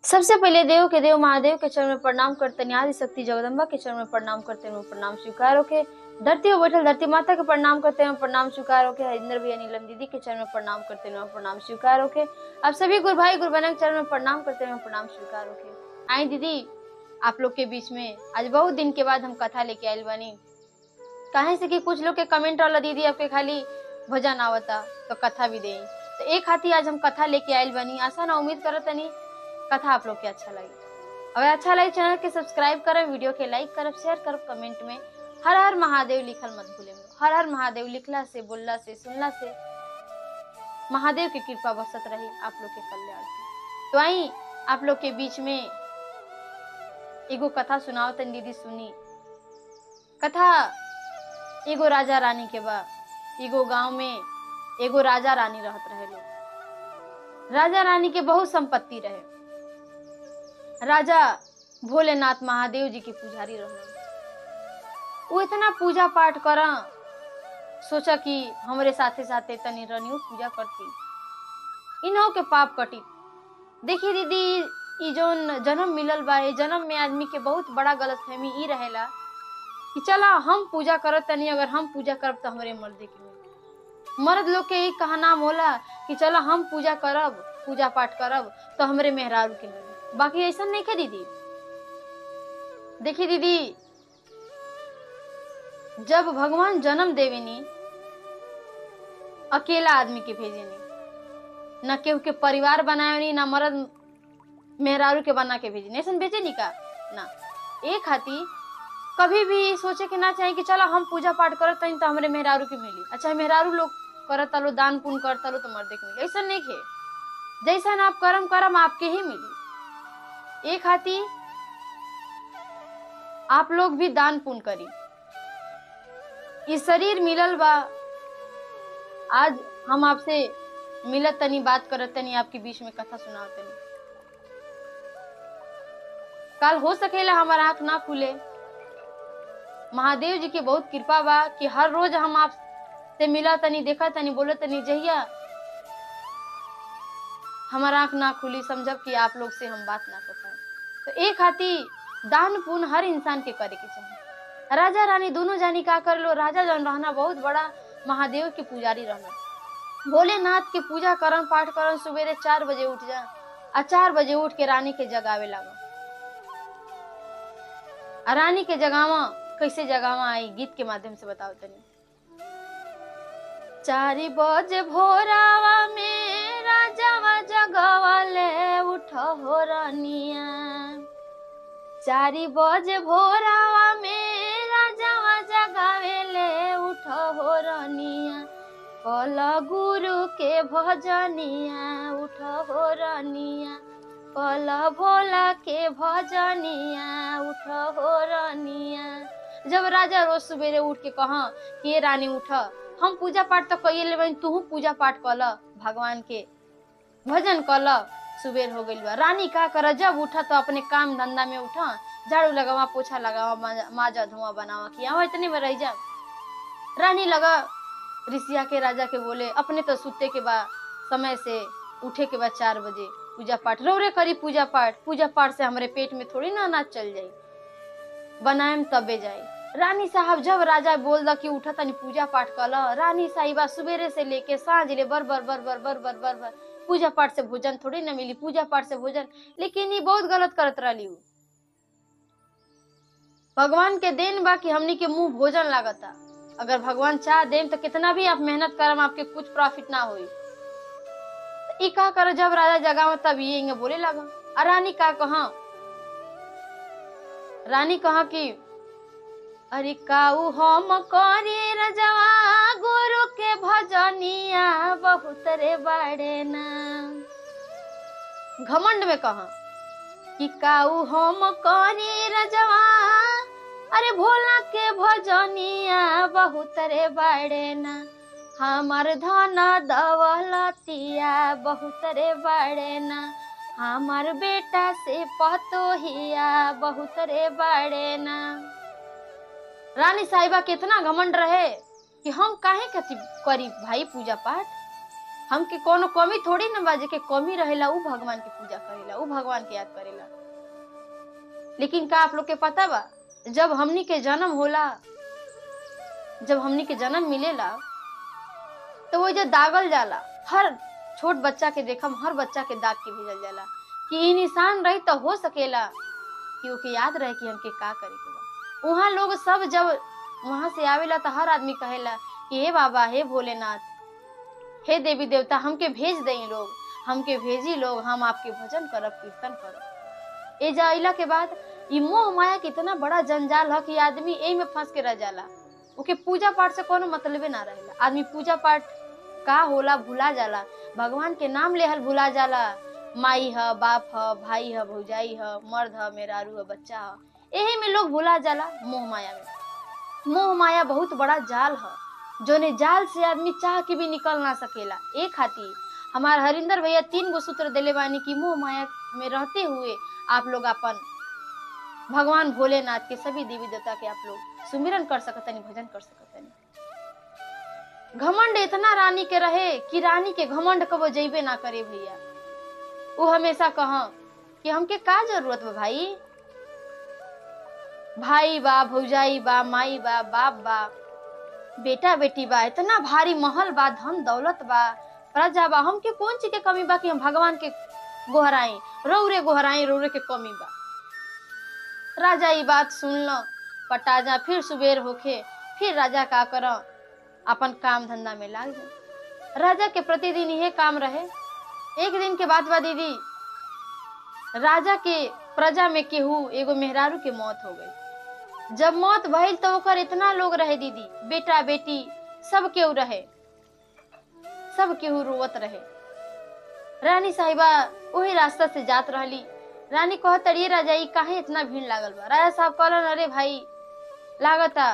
सबसे पहले देव के देव महादेव के चरण में प्रणाम करते आदि शक्ति जगदम्बा के चरण में प्रणाम करते हैं प्रणाम स्वीकार होके धरती पर बैठल धरती माता के प्रणाम करते हैं प्रणाम स्वीकार होके इंद्र भैया नीलम दीदी के चरण में प्रणाम करते हैं प्रणाम स्वीकार होके अब सभी गुरु भाई गुरु बहन के चरण में प्रणाम करते हैं प्रणाम स्वीकार होके आई दीदी आप लोग के बीच में आज बहुत दिन के बाद हम कथा लेके आयल बानी काहे से कि कुछ लोग के कमेंट वाला दीदी आपके खाली भजन आवता तो कथा भी दे तो एक हाथी आज हम कथा लेके आयल बानी आशा ना उम्मीद करत तनी कथा आप लोग के अच्छा लगी अगर अच्छा लगे चैनल के सब्सक्राइब करब वीडियो के लाइक करब शेयर करब कमेंट में हर हर महादेव लिखल मत भूले हर हर महादेव लिखला से बोलला से सुनला से महादेव की कृपा बरसत रही आप लोग के कल्याण से। तो आई आप लोग के बीच में एगो कथा सुनाओ तन दीदी सुनी कथा एगो राजा रानी के बा एगो गांव में एगो राजा रानी रहत रहे लोग राजा रानी के बहुत संपत्ति रहे राजा भोलेनाथ महादेव जी के पुजारी रहन वो इतना पूजा पाठ कर सोचा कि हमरे साथे साथे तनी रनियो पूजा करती इन्हों के पाप कटी देखिए दीदी ई जोन जन्म मिलल बा ए जन्म में आदमी के बहुत बड़ा गलत फहमी ई रहेला कि चला हम पूजा करत तनी अगर हम पूजा करब तो हमरे मर्दे के मिली मर्द लोग के एक कहा नाम होला कि चला हम पूजा करब पूजा पाठ करब तो हमरे मेहरारू के मिली बाकी ऐसा नहीं के दीदी देखिए दीदी जब भगवान जन्म देवेनी अकेला आदमी के भेजेनी न केहू के परिवार बनावेनी ना मर्द मेहरारू के बना के भेजेनी ऐसा भेजेनी का ना एक हाथी कभी भी सोचे के ना चाहिए कि चलो हम पूजा पाठ करत तनी तो हमरे मेहरारू के मिली अच्छा मेहरारू लोग करत लो दान पुण्य करता लो तो मर्दे के मिली ऐसा नहीं खे जैसा आप करम करम आपके ही मिली एक हाथी आप लोग भी दान पुण्य करी ये शरीर मिलल बा आज हम आपसे मिलत तनी बात करत तनी आपके बीच में कथा सुनाओ तनी कल हो सकेला हमारा आंख ना खुले महादेव जी की बहुत कृपा बा कि हर रोज हम आप से मिला तनी देखा तनी बोलो तनी जहिया हमारा आंख ना खुली समझब कि आप लोग से हम बात ना कर पाए तो एक हाथी दान पुण्य हर इंसान के करे के चाहिए राजा रानी दोनों जानी का कर लो राजा जन रहना बहुत बड़ा महादेव के पुजारी रहना भोलेनाथ के पूजा करम पाठ करम सवेरे चार बजे उठ जा आ चार बजे उठ के रानी के जगावे लगा आ रानी के जगावा कैसे जगावा आई गीत के माध्यम से बताओ तनी चारी बजे भोरावा में राजावा जगवाले उठ हो रानिया चारी बजे भोरावा में राजावा जगावेले उठ हो रानिया कल गुरु के भजनिया उठ हो रानिया कल भोला के भजनिया उठ हो रानिया जब राजा रोज सवेरे उठ के कहा कि ये रानी उठ हम पूजा पाठ तो कइए लेबन तू पूजा पाठ कल भगवान के भजन कल सुबेर हो गइल बा रानी का कर जब उठा तो अपने काम धंधा में उठा झाड़ू लगावा पोछा लगावा माजा धुआं बनावा किया इतने में रह जा रानी लगा ऋषिया के राजा के बोले अपने तो सुते के बाद समय से उठे के बाद चार बजे पूजा पाठ रोरे करी पूजा पाठ पूजा पाठ से हमारे पेट में थोड़ी ना अनाज चल जाई बनाएम तबे जाए रानी साहब जब राजा बोल दा कि उठा तनी पूजा पाठ कल रानी साहिबा सुबेरे से लेके सांझ ले बर बर बर बर बर बर बर बर पूजा पाठ से भोजन थोड़ी ना मिली पूजा पाठ से भोजन लेकिन ये बहुत गलत करत रही भगवान के देन बा कि हमनी के मुंह भोजन लागता अगर भगवान चाह देम तो कितना भी आप मेहनत करम आपके कुछ प्रॉफिट ना होई ई का करो जब राजा जगाव तब ये इंगे बोले लगा और रानी का कहा रानी कहा कि अरे काऊ हम करे रजवा गुरु के भजनिया बहुत रे बड़े ना घमंड में कहा कि काऊ हम करे रजवा अरे भोला के भजनिया बहुत रे बड़े ना हमार धन दौलतिया बहुत रे बड़े ना हमार बेटा से पतोहिया बहुत रे बड़े ना रानी साहिबा कितना घमंड रहे कि हम काहे कथी करी भाई पूजा पाठ हमके कोनो कमी थोड़ी न बा जेके कमी रहेला उ भगवान के पूजा करेला उ भगवान के याद करेला लेकिन का आप लोग के पता बा जब हमनी के जन्म होला जब हमनी के जन्म मिलेला तो वो जो दागल जाला हर छोट बच्चा के देखम हर बच्चा के दाग के भेजल जाला कि ई निशान रही तो हो सकेला कि ओके याद रहे कि हमके का करे के बा वहाँ लोग सब जब वहां से आवेला तो हर आदमी कहेला कि हे बाबा हे भोलेनाथ हे देवी देवता हमके भेज दई लोग हमके भेजी लोग हम आपके भजन करब कीर्तन करब ए जाइला के बाद ई मोह माया के इतना बड़ा जंजाल है कि आदमी एही में फंस के रह जाला ओके पूजा पाठ से कोनो मतलबे ना रहेला आदमी पूजा पाठ का होला भुला जाला भगवान के नाम लेहल भुला जाला माई ह बाप ह भाई ह भौजाई ह मर्द ह मेहरारू ह बच्चा ह एही में लोग भुला जाला मोह माया में मोह माया बहुत बड़ा जाल ह जोने जाल से आदमी चाह के भी निकल ना सकेला ए खातिर हमार हरिंदर भैया तीन गो सूत्र दिले बानी कि मोह माया में रहते हुए आप लोग अपन भगवान भोलेनाथ के सभी देवी देवता के आप लोग सुमिरन कर सकतनी भजन कर सकतनी घमंड इतना रानी के रहे कि रानी के घमंड कबो जइबे ना करे भैया वो हमेशा कह कि हमके का जरूरत बा भाई भाई बा भौजाई बा माई बा बाप बा बेटा बेटी बा इतना भारी महल बा धन दौलत बा प्रजा बा हमके कौन चीज के कमी बा कि हम भगवान के गोहराई रौरे गोहराई रौरे के कमी बा राजा ई बात सुन ल पटा जा फिर सुबेर होखे फिर राजा का कर अपन काम धंधा में लाग जा राजा के प्रतिदिन यह काम रहे एक दिन के बाद बा दीदी राजा के प्रजा में केहू एगो मेहरारू के मौत हो गई जब मौत भइल तो ओकर इतना लोग रहे दीदी बेटा बेटी सब केहू रहे सब केहू रोवत रहे रानी साहिबा वही रास्ता से जात रहली रानी कहत अड़िए राजा ई काहे इतना भीड़ लागल बा राजा साहब कहलन अरे भाई लागता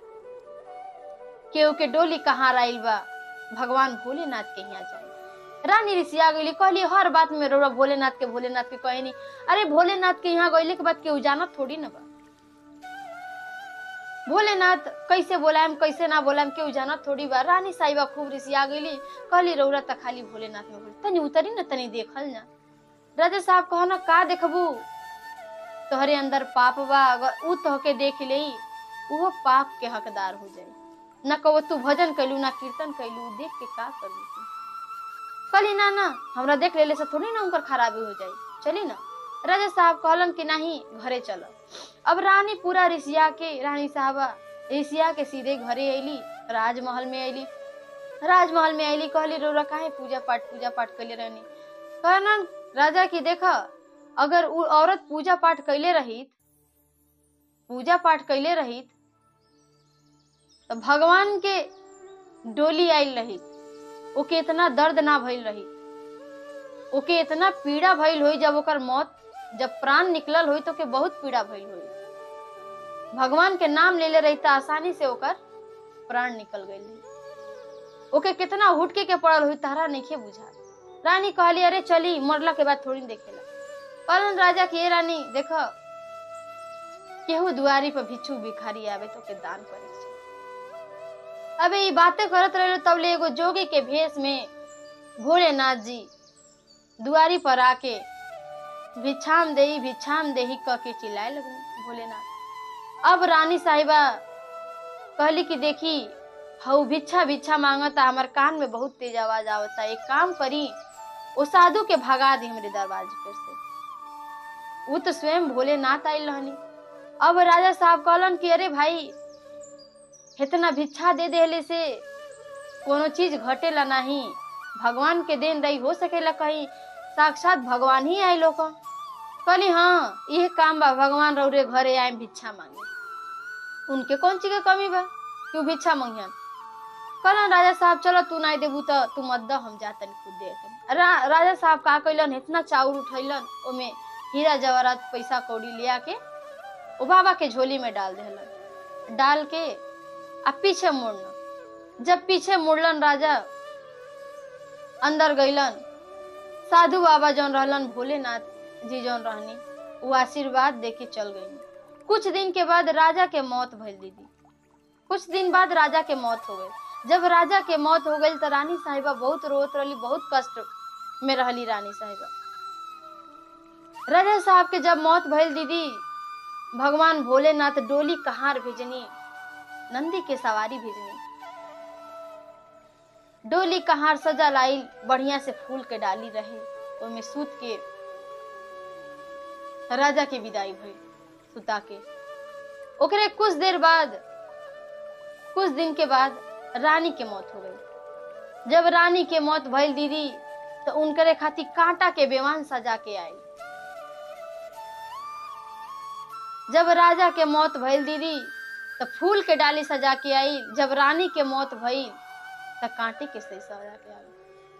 केहू के डोली कहाँ आइल बा भगवान भोलेनाथ के यहाँ जाए रानी ऋषिया गईली कहली हर बात में रोड़ा भोलेनाथ के भोलेनाथ के कहनी अरे भोलेनाथ के यहाँ गईले के बाद केहू जानत थोड़ी न बा भोलेनाथ कैसे बोलायम कैसे ना बोलायम केहू जानत थोड़ी बा रानी साहिबा खूब ऋषिया गईली कहली रौरा त खाली भोलेनाथ में बोल तनी उतरी न तनी देखल ना राजा साहब कहो ना का देखबू तोहरे अंदर पाप बा अगर ऊ तोहके देख ले उहो पाप के हकदार हो जाए न कहो तू भजन कैलू ना कीर्तन कैलू देख के का करू तू कली ना ना हमरा देख लेले से थोड़ी ना उनकर खराबी हो जाई चली ना राजा साहब कहलन कि नहीं घरे चलो अब रानी पूरा ऋषिया के रानी साहबा ऋषिया के सीधे घरे अली राजमहल में अली राजमहल में अली कहली रोरा काहे पूजा पाठ पूजा पाठ कैले रहनी कहलन राजा की देखा अगर उ औरत पूजा पाठ कैले रहित पूजा पाठ कैले रहित तो भगवान के डोली आयल रहित ओके इतना दर्द ना भइल रही ओके इतना पीड़ा भइल होई जब ओकर मौत जब प्राण निकलल होई तो के बहुत पीड़ा भइल होई भगवान के नाम लेले रही त आसानी से ओकर प्राण निकल गई ओके कितना हुटके के पड़ल हुई तारा नहीं बुझा रानी कहली अरे चली मरला के बाद थोड़ी देखेला कहलन राजा की "ए रानी देख केहू दुआरी पर भिक्षु भिखारी आवे तो के दान करे के चाही। अबे ये बातें करत रहे तब ले एगो जोगी के भेष में भोलेनाथ जी दुआरी पर आके भिक्षाम देही भिक्षाम देही कह के चिल्लाए लगनी भोलेनाथ अब रानी साहिबा कहली कि देखी हऊ भिक्षा भिक्षा मांगता हमार कान में बहुत तेज आवाज आवता एक काम करी ओ साधु के भगा दी हमरे दरवाजे पर से वो तो स्वयं भोलेनाथ आयल रहनी अब राजा साहब कहलन कि अरे भाई इतना भिक्षा दे देले से कोनो चीज घटेला नहीं भगवान के देन रही हो सकेला कहीं साक्षात भगवान ही आए लोग कहली हाँ यह काम बा भगवान रौरे घरे आए भिक्षा मांगे उनके कौन चीज के कमी बा क्यों भिक्षा मांगियन कहलन राजा साहब चलो तू नहीं देबू तो तू मत द हम जातन खुद दे तनी। रा, राजा साहब का कैलन इतना चाउर उठैलन ओमे हीरा जवाहरात पैसा कौड़ी लिया के ओ बाबा के झोली में डाल देलन डाल के आ पीछे मुड़न जब पीछे मुड़लन राजा अंदर गईलन साधु बाबा जौन रहलन भोलेनाथ जी जौन रहनी वो आशीर्वाद दे के चल गई कुछ दिन के बाद राजा के मौत भइल दीदी कुछ दिन बाद राजा के मौत हो गई जब राजा के मौत हो गई तो रानी साहिबा बहुत रोत रही बहुत कष्ट में रहली रानी साहिबा राजा साहब के जब मौत भइल दीदी भगवान भोलेनाथ डोली कहार भेजनी नंदी के सवारी भेजनी डोली कहार सजा लाई बढ़िया से फूल के डाली रहे ओमे सूत के राजा के विदाई भइल सुता के ओकरे कुछ देर बाद कुछ दिन के बाद रानी के मौत हो गई जब रानी के मौत भइल दीदी तो उनकरे खातिर कांटा के बेवान सजा के आई जब राजा के मौत भइल दीदी तो फूल के डाली सजा के आई जब रानी के मौत भइल तो कांटे के सेज सजा के आई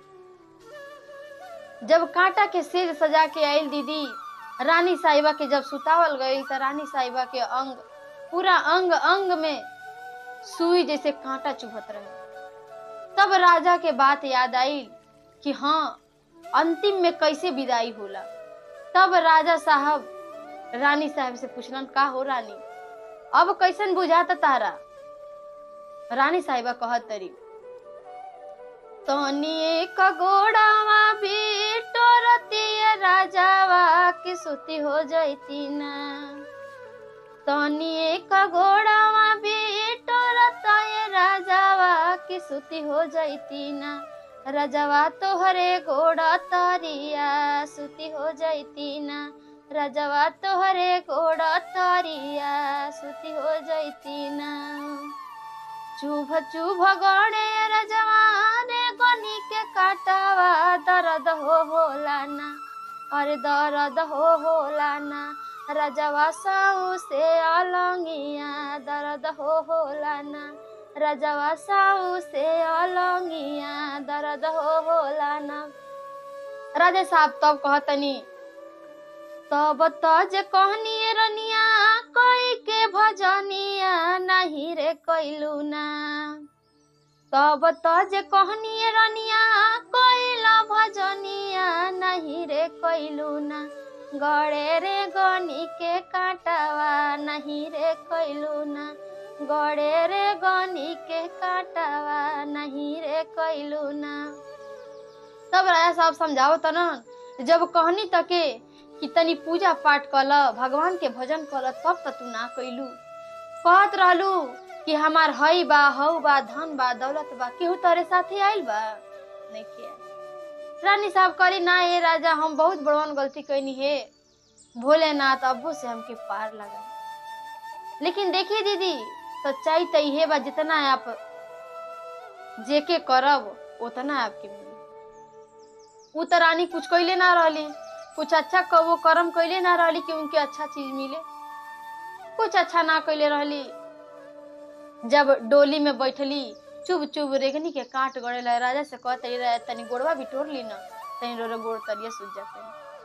जब कांटा के सेज सजा के आयल दीदी रानी साहिबा के जब सुतावल गई तो रानी साहिबा के अंग पूरा अंग अंग में सुई जैसे कांटा चुभत रहे तब राजा के बात याद आई कि हाँ अंतिम में कैसे विदाई होला तब राजा साहब रानी साहब से पूछलन का हो रानी अब कैसन बुझाता तारा रानी साहिबा कहत तरी तोनिए का गोड़ावा भी टोरती राजावा की सुती हो जाती ना तोनिए का गोड़ावा भी टोरता राजावा की सुती हो जाती ना राजावा तोहरे घोड़ा तारिया सुती हो जाती ना राजावा तोहरे घोड़ा तारिया सुती हो जाती ना चुभ चुभ गणे रजवाने गनी के काटावा दर्द हो होला ना अरे दर्द हो होला ना रजवा साऊ से अलंगिया दर्द हो होला ना रजवा साऊ से अलंगिया दर्द हो होला ना राजे साहब तब कहतनी तब तज कहनी रनिया कोई के भजनिया नहीं रे कैलू ना तब तज कहनी रनिया कोइला भजनिया नहीं रे कैलू ना गड़े रे गनी के काटावा नहीं रे कैलू ना गड़े रे गनी के काटावा नहीं रे कैलू ना तब राजा साहब समझाओ तो ना जब कहनी तके कि तनी पूजा पाठ कल भगवान के भजन कल तब त तू ना कैलू कहत रहलू कि हमार हई बा हऊ बा धन बा दौलत बा केहू तोरे साथे आइल बा नहीं किया रानी साहब कहली ना ये राजा हम बहुत बड़वन गलती कैनी है भोलेनाथ अब्बू से हमके पार लगा लेकिन देखिए दीदी सच्चाई तो इहे बा जितना आप जेके करब उतना आपके मिली उ तो रानी कुछ कैले ना रहली कुछ अच्छा क- वो कर्म कैले ना रहली कि उनके अच्छा चीज मिले कुछ अच्छा ना कैले रहली जब डोली में बैठली चुभ चुभ रेगनी के काट गड़े ला राजा से कह तरी रहे तनी गोड़वा भी टोर ली ना तनी रो गोड़ तरिया सूझ जाते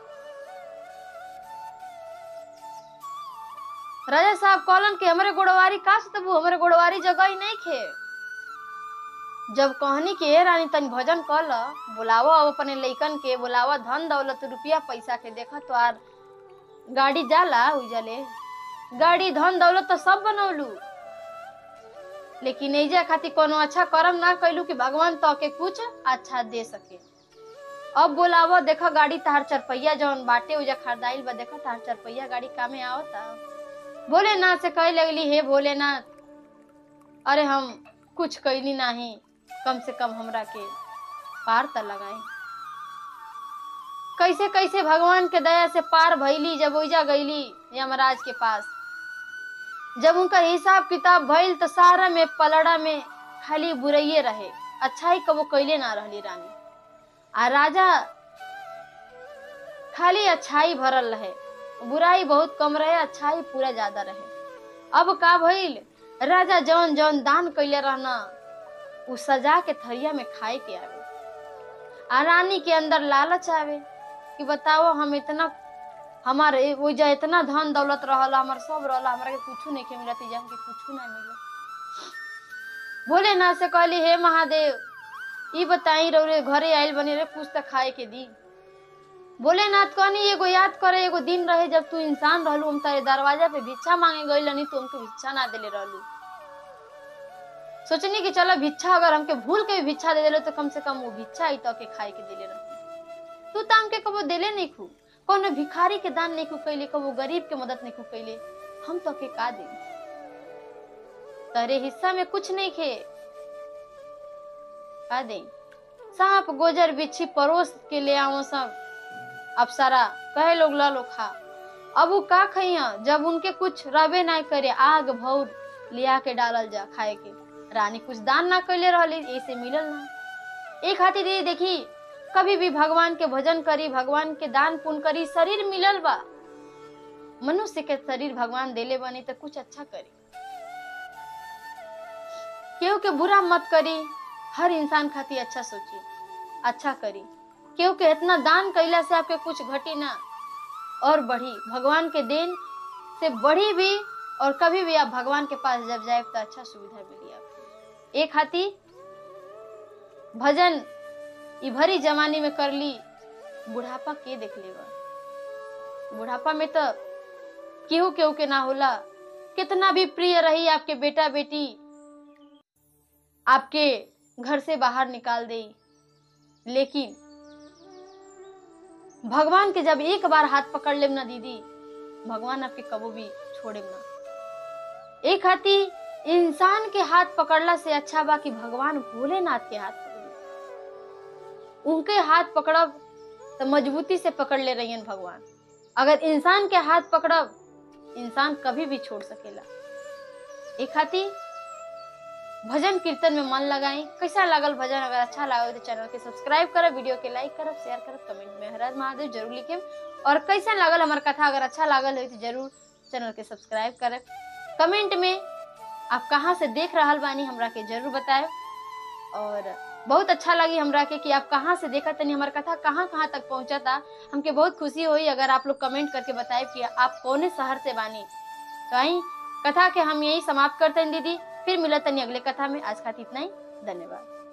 राजा साहब कहलन कि हमरे गोड़वारी का से तबू हमरे गोड़वारी जगह ही नहीं खे जब कहनी कि ए रानी तनी भजन कर ल बुलावो अब अपने लइकन के बुलावा धन दौलत रुपया पैसा के देखा तो आर गाड़ी जाला उजले गाड़ी धन दौलत तो सब बनौलू लेकिन एजा खातिर कोनो अच्छा कर्म ना कैलू कि भगवान तो के कुछ अच्छा दे सके अब बोलावो देखो गाड़ी तार चरपैया जौन बाटे उजा खरीदाइल बा देखो तार चरपैया गाड़ी कामे आवता भोलेनाथ से कहे लगली हे भोलेनाथ अरे हम कुछ कैली नहीं कम से कम हमरा के पार त लगाई कैसे कैसे भगवान के दया से पार भइली जब ओइजा गईली यमराज के पास जब उनका हिसाब किताब भइल तो सारा में पलड़ा में खाली बुरैये रहे अच्छाई कबो कैले ना रहली रानी आ राजा खाली अच्छाई भरल रहे बुराई बहुत कम रहे अच्छाई पूरा ज्यादा रहे अब का भइल राजा जौन जौन दान कैले रहना उ सजा के थरिया में खाए के आवे आ रानी के अंदर लालच आवे कि बताओ हम इतना हमार ओइजा इतना धन दौलत रहला हमार सब रहला हमरा के कुछ नहीं के मिलत इजा हमके कुछ ना मिले भोलेनाथ से कहली हे महादेव ई बताई रौरे घरे आइल बनी रे कुछ त खाए के दी भोलेनाथ कहनी एगो याद करे एगो दिन रहे जब तू इंसान रहलू हम तारे दरवाजा पे भिक्षा मांगे गई नहीं तू हमके भिक्षा ना देले रहलू सोचनी कि चलो भिक्षा अगर हमके भूल के भी भिक्षा दे देलो तो कम से कम वो भिक्षा ही तो के खाए के देले रहती तू तो हमके कबो देले नहीं खू कोनो भिखारी के दान नहीं खू कैले कबो गरीब के मदद नहीं खू कैले हम तो के का दे तेरे हिस्सा में कुछ नहीं खे का दे सांप गोजर बिच्छी परोस के ले आओ सब अप्सरा कहे लोग ला लो खा अब वो का खइया जब उनके कुछ रबे ना करे आग भौर लिया के डालल जा खाए के रानी कुछ दान ना कैले रहली ऐसे मिलल ना एक खातिर ये देखी कभी भी भगवान के भजन करी भगवान के दान पुण्य करी शरीर मिलल बा मनुष्य के शरीर भगवान देले बने तो कुछ अच्छा करी केहू के बुरा मत करी हर इंसान खातिर अच्छा सोची अच्छा करी केहू के इतना दान कैला से आपके कुछ घटी ना और बढ़ी भगवान के देन से बढ़ी भी और कभी भी आप भगवान के पास जब जाए तो अच्छा सुविधा मिली आपको एक हाथी भजन ई भरी जमाने में कर ली बुढ़ापा के देख लेगा बुढ़ापा में तो केहू केहू के ना होला कितना भी प्रिय रही आपके बेटा बेटी आपके घर से बाहर निकाल दे लेकिन भगवान के जब एक बार हाथ पकड़ लेम ना दीदी भगवान आपके कबो भी छोड़े ना एक हाथी इंसान के हाथ पकड़ला से अच्छा बा कि भगवान भोलेनाथ के हाथ पकड़ उनके हाथ पकड़ब तो मजबूती से पकड़ ले रही भगवान अगर इंसान के हाथ पकड़ब इंसान कभी भी छोड़ सकेला एक हाथी भजन कीर्तन में मन लगाई कैसा लागल भजन अगर अच्छा लगा तो चैनल के सब्सक्राइब करब वीडियो के लाइक करब शेयर करब कमेंट में हर हर महादेव जरूर लिखे और कैसा लागल हमार कथा अगर अच्छा लागल हो तो जरूर चैनल के सब्सक्राइब करब कमेंट में आप कहाँ से देख रहा बानी हमरा के जरूर बताए और बहुत अच्छा लगी हमरा के कि आप कहाँ से देखा तनी हमार कथा कहाँ कहाँ तक पहुँचा था हमके बहुत खुशी हुई अगर आप लोग कमेंट करके बताए कि आप कौने शहर से बानी तो आई कथा के हम यही समाप्त करते हैं दीदी फिर मिलत तनी अगले कथा में आज खातिर इतना ही धन्यवाद